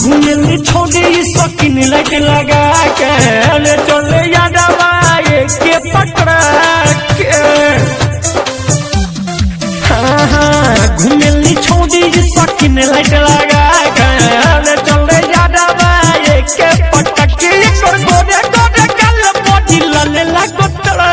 घूमेली छोड़ी सकिन लग लगा के ले चले यादवा के पकड़ा के हाँ, हाँ, घूमेली छोड़ी सकिन लग लगा के ले चले यादवा के पटक के कर गोरे गोरे गल बॉडी लले लागतड़ा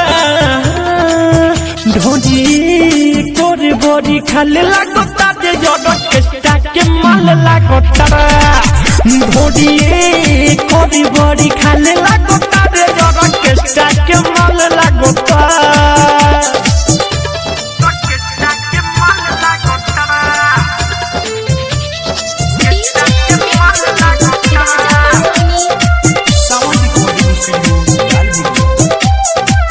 ढोजी कोरे बॉडी खाले लागता दे जड़क के के माल लागतड़ा ढोडी कोरे बॉडी खाले लागता दे जड़क के के माल लागता Sound recording studio, Lalbughi.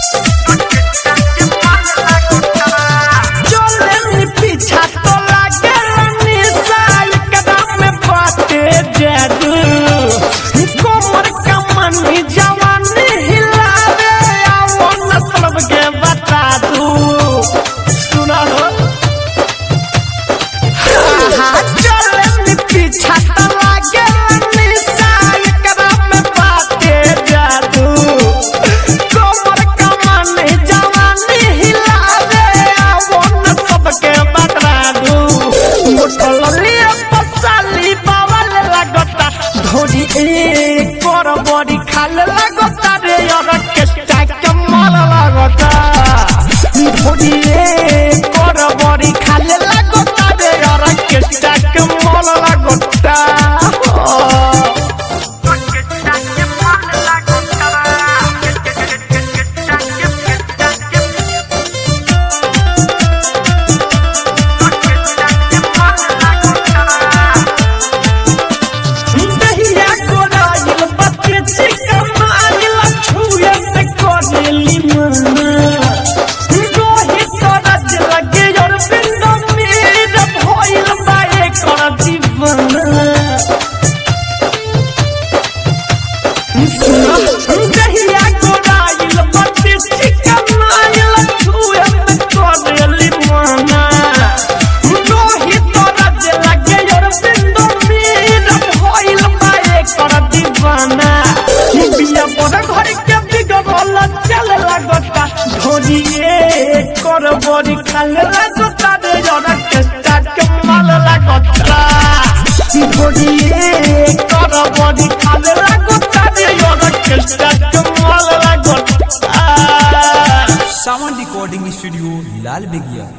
चले पीछा तो लागे निशा एकदम में बाटे जादू कोमर कमनी जवानी हिलावे आओ मतलब के बता दू सुना हो चले पीछा तो लागे निशा एकदम में बाटे जादू कोमर कमनी जवानी हिलावे आओ न सबके बता दू मोटलिया पसाली बावल लागता धोरी एक कर बड़ी खाल लागता रे और के के माल लागता धोरी एक कर बड़ी खाल लागता रे और के के माल लागता दहिया गोराइल बच्चे चिकनाइल छुए से कोनेली मना रोहित रज लगे और बिंदु मीर भइल बाए कर दीवाना दहिया गोराइल बच्चे चिकनाइल छुए से कोनेली मना रोहित रज लगे और बिंदु मीर भइल बाए कर दीवाना बिया बड़ घर के बिगड़ल चल लागता धोरिए कर बड़ी खाल लागता रे जरा के के माल लागता धोरिए कर बड़ी खाल लागता रे जरा के के माल लागता Sound recording studio, Lal Begia.